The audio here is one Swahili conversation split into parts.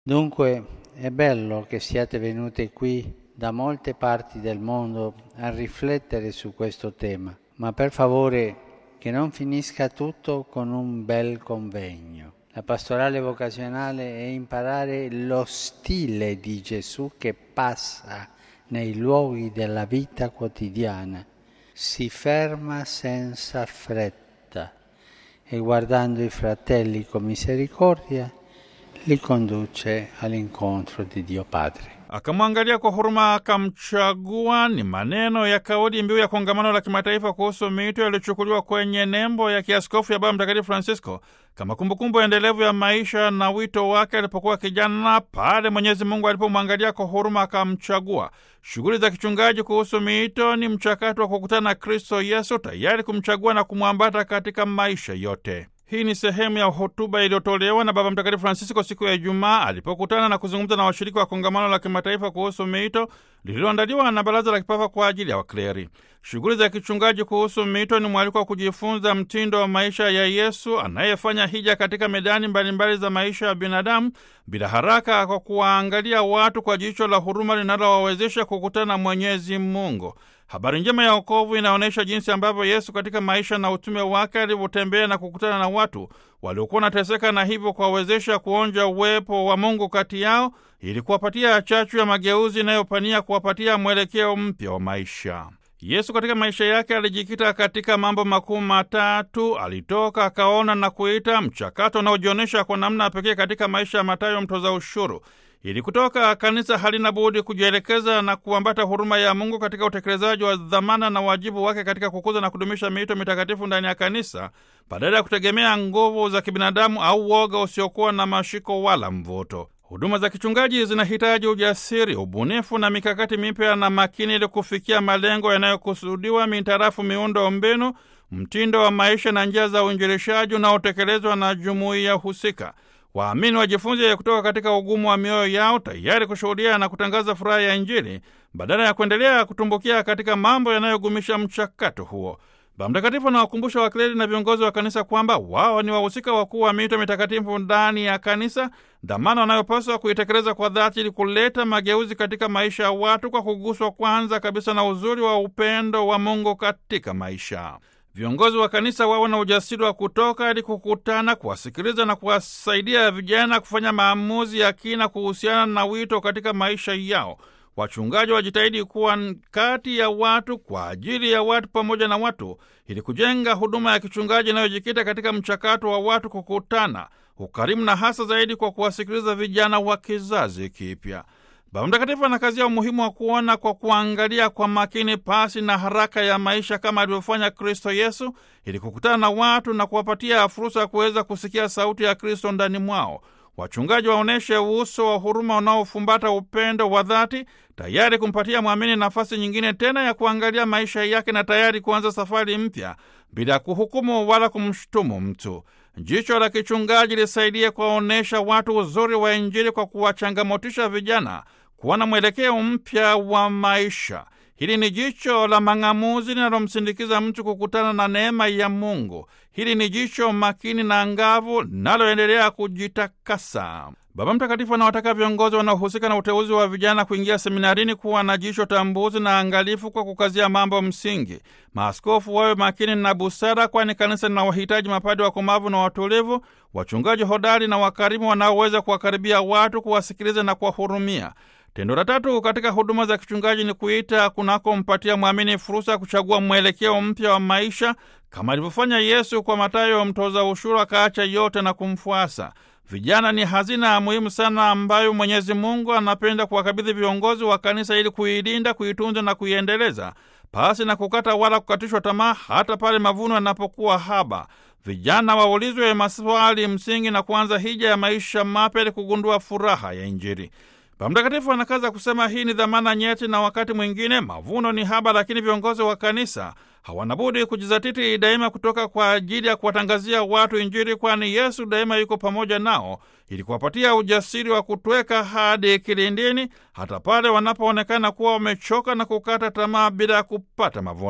Dunque è bello che siate venute qui da molte parti del mondo a riflettere su questo tema, ma per favore che non finisca tutto con un bel convegno. La pastorale vocazionale è imparare lo stile di Gesù che passa nei luoghi della vita quotidiana, si ferma senza fretta e guardando i fratelli con misericordia li conduce all'incontro di Dio Padre. Akamwangalia kwa huruma akamchagua. Ni maneno ya kauli mbiu ya kongamano la kimataifa kuhusu miito yaliyochukuliwa kwenye nembo ya kiaskofu ya Baba Mtakatifu Francisco kama kumbukumbu endelevu ya maisha na wito wake alipokuwa kijana, pale Mwenyezi Mungu alipomwangalia kwa huruma akamchagua. Shughuli za kichungaji kuhusu miito ni mchakato wa kukutana na Kristo Yesu, tayari kumchagua na kumwambata katika maisha yote. Hii ni sehemu ya hotuba iliyotolewa na Baba Mtakatifu Francisco siku ya Ijumaa alipokutana na kuzungumza na washiriki wa kongamano la kimataifa kuhusu miito lililoandaliwa na Baraza la Kipapa kwa ajili ya wakleri. Shughuli za kichungaji kuhusu miito ni mwaliko wa kujifunza mtindo wa maisha ya Yesu anayefanya hija katika medani mbalimbali za maisha ya binadamu bila haraka, kwa kuwaangalia watu kwa jicho la huruma linalowawezesha kukutana na Mwenyezi Mungu. Habari njema ya wokovu inaonyesha jinsi ambavyo Yesu katika maisha na utume wake alivyotembea na kukutana na watu waliokuwa wanateseka na hivyo kuwawezesha kuonja uwepo wa Mungu kati yao ili kuwapatia chachu ya mageuzi inayopania kuwapatia mwelekeo mpya wa maisha. Yesu katika maisha yake alijikita katika mambo makuu matatu: alitoka, akaona na kuita, mchakato unaojionyesha kwa namna pekee katika maisha ya Mathayo mtoza ushuru. Ili kutoka, kanisa halina budi kujielekeza na kuambata huruma ya Mungu katika utekelezaji wa dhamana na wajibu wake katika kukuza na kudumisha miito mitakatifu ndani ya kanisa, badala ya kutegemea nguvu za kibinadamu au woga usiokuwa na mashiko wala mvuto. Huduma za kichungaji zinahitaji ujasiri, ubunifu na mikakati mipya na makini, ili kufikia malengo yanayokusudiwa mintarafu miundo mbinu, mtindo wa maisha na njia za uinjilishaji unaotekelezwa na jumuiya husika. Waamini wajifunze kutoka katika ugumu wa mioyo yao, tayari kushuhudia na kutangaza furaha ya Injili badala ya kuendelea kutumbukia katika mambo yanayogumisha mchakato huo. Baba Mtakatifu anawakumbusha wakleri na viongozi wa kanisa kwamba wao ni wahusika wakuu wa miito mitakatifu ndani ya kanisa, dhamana wanayopaswa kuitekeleza kwa dhati ili kuleta mageuzi katika maisha ya watu kwa kuguswa kwanza kabisa na uzuri wa upendo wa Mungu katika maisha. Viongozi wa kanisa wawe na ujasiri wa kutoka ili kukutana, kuwasikiliza na kuwasaidia vijana kufanya maamuzi ya kina kuhusiana na wito katika maisha yao. Wachungaji wajitahidi kuwa kati ya watu, kwa ajili ya watu, pamoja na watu, ili kujenga huduma ya kichungaji inayojikita katika mchakato wa watu kukutana, ukarimu na hasa zaidi kwa kuwasikiliza vijana wa kizazi kipya. Baba Mtakatifu anakazia umuhimu wa kuona kwa kuangalia kwa makini, pasi na haraka ya maisha, kama alivyofanya Kristo Yesu, ili kukutana na watu na kuwapatia fursa ya kuweza kusikia sauti ya Kristo ndani mwao. Wachungaji waonyeshe uso wa huruma unaofumbata upendo wa dhati, tayari kumpatia mwamini nafasi nyingine tena ya kuangalia maisha yake na tayari kuanza safari mpya bila kuhukumu wala kumshutumu mtu. Jicho la kichungaji lisaidie kuwaonyesha watu uzuri wa Injili kwa kuwachangamotisha vijana kuwa na mwelekeo mpya wa maisha. Hili ni jicho la mang'amuzi linalomsindikiza mtu kukutana na neema ya Mungu. Hili ni jicho makini na angavu linaloendelea kujitakasa. Baba Mtakatifu anawataka viongozi wanaohusika na uteuzi wa vijana kuingia seminarini kuwa na jicho tambuzi na angalifu kwa kukazia mambo msingi. Maaskofu wawe makini na busara, kwani kanisa linawahitaji mapadi wakomavu na watulivu, wachungaji hodari na wakarimu wanaoweza kuwakaribia watu, kuwasikiliza na kuwahurumia. Tendo la tatu katika huduma za kichungaji ni kuita kunakompatia mwamini fursa ya kuchagua mwelekeo mpya wa maisha, kama alivyofanya Yesu kwa Mathayo mtoza ushuru, akaacha yote na kumfuasa. Vijana ni hazina muhimu sana ambayo Mwenyezi Mungu anapenda kuwakabidhi viongozi wa kanisa ili kuilinda, kuitunza na kuiendeleza pasi na kukata wala kukatishwa tamaa, hata pale mavuno yanapokuwa haba. Vijana waulizwe maswali msingi na kuanza hija ya maisha mapya ili kugundua furaha ya Injili. Baba Mtakatifu anakaza kusema hii ni dhamana nyeti, na wakati mwingine mavuno ni haba, lakini viongozi wa kanisa hawana budi kujizatiti daima kutoka kwa ajili ya kuwatangazia watu Injili, kwani Yesu daima yuko pamoja nao ili kuwapatia ujasiri wa kutweka hadi kilindini, hata pale wanapoonekana kuwa wamechoka na kukata tamaa bila ya kupata mavuno.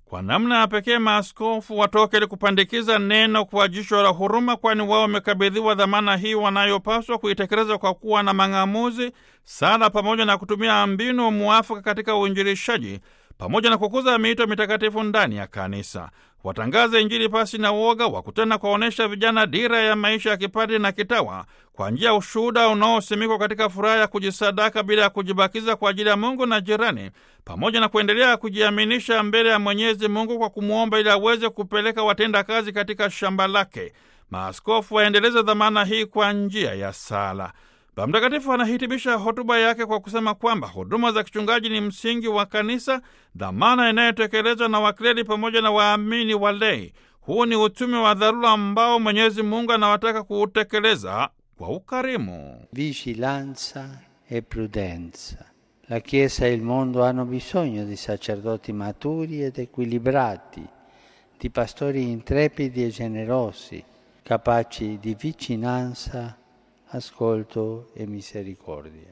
Kwa namna ya pekee maaskofu watoke ili kupandikiza neno kwa jicho la huruma, kwani wao wamekabidhiwa dhamana hii wanayopaswa kuitekeleza kwa kuwa na mang'amuzi, sala, pamoja na kutumia mbinu muafaka katika uinjilishaji, pamoja na kukuza miito mitakatifu ndani ya kanisa. Watangaze Injili pasi na uoga, wakutana kuwaonyesha vijana dira ya maisha ya kipadri na kitawa kwa njia ya ushuhuda unaosimikwa katika furaha ya kujisadaka bila ya kujibakiza kwa ajili ya Mungu na jirani, pamoja na kuendelea kujiaminisha mbele ya Mwenyezi Mungu kwa kumwomba ili aweze kupeleka watenda kazi katika shamba lake. Maaskofu waendeleze dhamana hii kwa njia ya sala. Baba Mtakatifu anahitimisha hotuba yake kwa kusema kwamba huduma za kichungaji ni msingi wa kanisa, dhamana inayotekelezwa na wakleri pamoja na waamini walei. Huu ni utume wa dharura ambao Mwenyezi Mungu anawataka kuutekeleza kwa ukarimu. Vigilanza e prudenza. La Chiesa e il mondo hanno bisogno di sacerdoti maturi ed equilibrati, di pastori intrepidi e generosi, capaci di vicinanza, ascolto e misericordia.